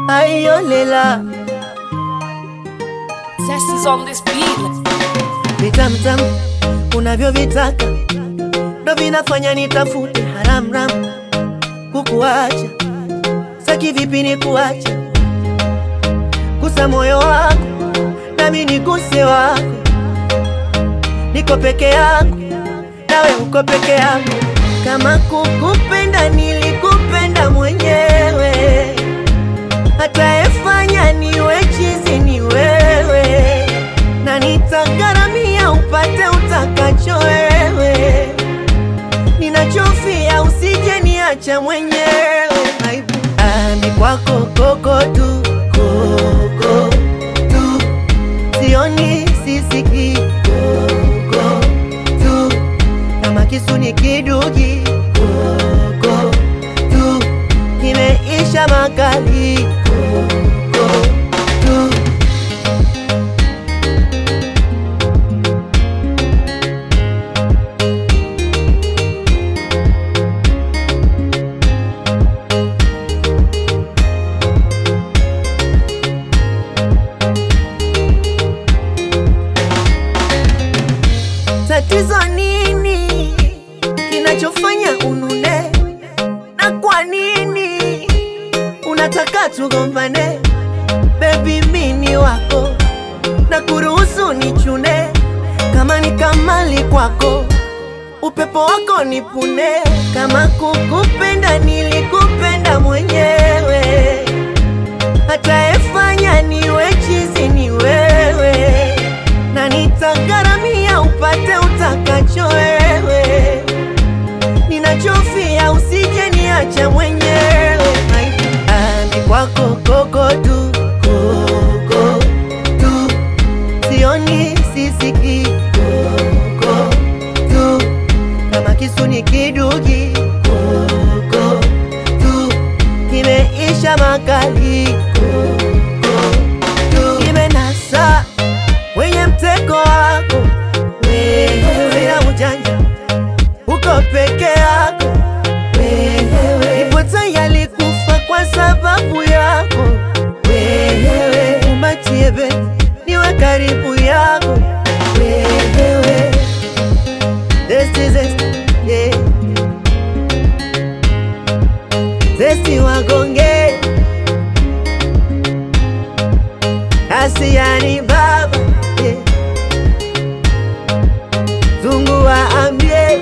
aiolela Test is on this beat. vitamtam unavyovitaka ndo vinafanya nitafute haramram kukuacha saki vipi ni kuacha gusa moyo wako nami niguse wako niko peke yangu nawe uko peke yangu kama kukupenda nilikupenda mwenyewe atayefanya niwe chizi ni wewe na nitagharamia upate utakacho wewe ninachofia usije niacha mwenyewe Aibu. Ah, ni kwako koko tu koko tu sioni sisiki koko tu kama kisu ni kidugi koko tu kimeisha makali koko tu tatizo nini kinachofanya unune na kwa nini unataka tugombane bebi mini wako na kuruhusu nichune kama ni kamali kwako upepo wako nipune kama kukupenda nilikupenda mwenyewe atayefanya niwe chizi ni wewe na nitagharamia upate utakacho wewe ninachofia usije niacha mwenyewe Ah, ni kwako koko tu koko tu sioni sisiki koko tu kama kisu ni kidugi koko tu kimeisha makali koko tu kimenasa wenye mtego wako wewe sina ujanja uko peke yako wewe ipo tayari kufa kwa sababu yako wewe umatie beti niwe karibu yako wewe Zesti, zesti, yeah. Zesti wagonge Asiani baba yeah. Zungu waambie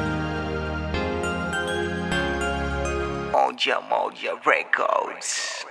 Moja Moja Records.